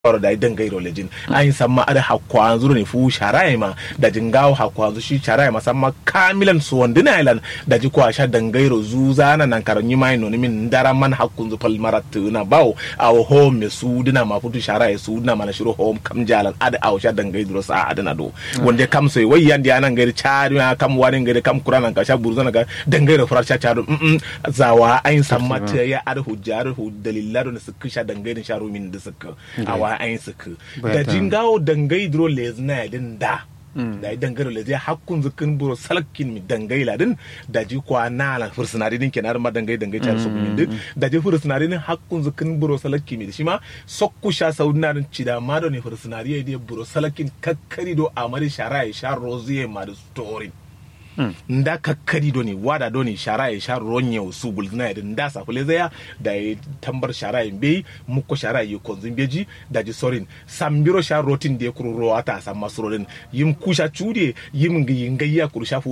oro da idan gairo lejin ayin samma ada hakwa zuru ne fu sharai ma da jingawo hakwa zu shi sharai ma samma kamilan su wandina ilan da ji kwa sha dangairo zu zana nan karan yi mai noni min dara man hakkun zu pal marat na bawo aw home me su dina ma futu sharai su dina mana shiro home kam jalan ada aw sha dangairo sa adana do wanda kam sai wai yandi anan gairi chari ma kam wani gairi kam kurana ka sha burzana ga dangairo furar sha charo zawa ayin samma ta ya ada hujjar hu dalilaro ne su kisha dangairin sharo min da suka awa ayin suka da jingawo dangai dro lezna din da da idan garo le zai hakkun zukin buro salakin mi dangai ladin da ji kwa na la fursunari din kenar ma dangai dangai char su min din da ji fursunari din hakkun zukin buro salakin mi shi ma sokku sha saudina din cida ma do ne fursunari ya buro salakin kakkari do amari shara ya sha roziye ma da story nda kakkari do ni wada do ni shara ya sha ronye su gulzina ya nda sa kule zaya da ya tambar shara ya bai muko shara ya konzin beji da ji sorin sambiro sha rotin da ya kuro ro ata san masurodin yim kusha chude yim ngi ngayya kuru shafu